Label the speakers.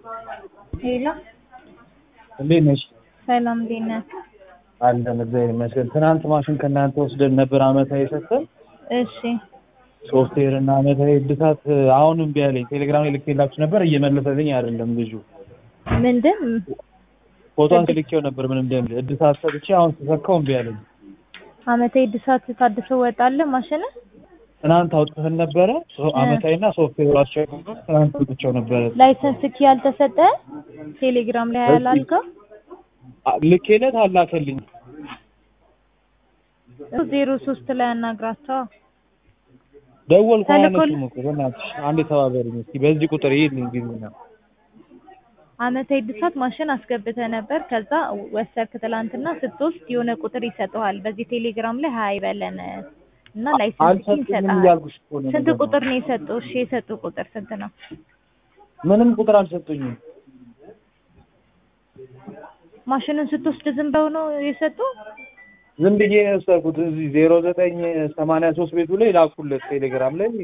Speaker 1: ሄሎ
Speaker 2: እንዴት ነሽ?
Speaker 1: ሰላም እንዴት ነህ?
Speaker 2: አለን እግዚአብሔር ይመስገን። ትናንት ማሽን ከእናንተ ወስደን ነበር አመታዊ ሰጥተን
Speaker 1: እሺ
Speaker 2: ሶፍትዌር እና አመታዊ እድሳት አሁን እምቢ አለኝ። ቴሌግራም ላይ ልኬላችሁ ነበር እየመለሰልኝ አይደለም ልጁ።
Speaker 1: ምንድን
Speaker 2: ፎቶን ልኬው ነበር ምን እንደሚል እድሳት ሰጥቼ አሁን ስሰካው እምቢ አለኝ።
Speaker 1: አመታዊ እድሳት ታድሶ ወጣልህ ማሽን?
Speaker 2: ትናንት አውጥተን ነበረ አመታዊና ሶፍትዌር አስቸግሮ ትናንት አውጥቼው ነበረ።
Speaker 1: ላይሰንስ ኪ ያልተሰጠ ቴሌግራም ላይ ያላልከው
Speaker 2: ልኬለት አላከልኝ።
Speaker 1: ዜሮ ሶስት ላይ አናግራቸው።
Speaker 2: ደወልኩ
Speaker 1: ተልኮል-
Speaker 2: አያነሱም እኮ በእናትሽ አንዴ ተባበሪኝ እስኪ በዚህ ቁጥር ይሄድልኝ ቢሉኝ
Speaker 1: አመታዊ እድሳት ማሽን አስገብተህ ነበር። ከዛ ወሰድክ ትላንትና ስትወስድ የሆነ ቁጥር ይሰጠዋል። በዚህ ቴሌግራም ላይ ሀይ በለን እና ላይሰንስ ኪ
Speaker 2: አልሰጡኝም
Speaker 1: ይሰጣል።
Speaker 2: እያልኩሽ እኮ ነው
Speaker 1: ስንት
Speaker 2: ነገሩ።
Speaker 1: ቁጥር ነው የሰጡ? እሺ የሰጡ ቁጥር ስንት ነው?
Speaker 2: ምንም ቁጥር አልሰጡኝም።
Speaker 1: ማሽኑን ስትወስድ ዝም ብለው ነው የሰጡ?
Speaker 2: ዝም ብዬ ነው የወሰድኩት። እዚህ ዜሮ ዘጠኝ ሰማንያ ሶስት ቤቱ ላይ ላኩለት ቴሌግራም ላይ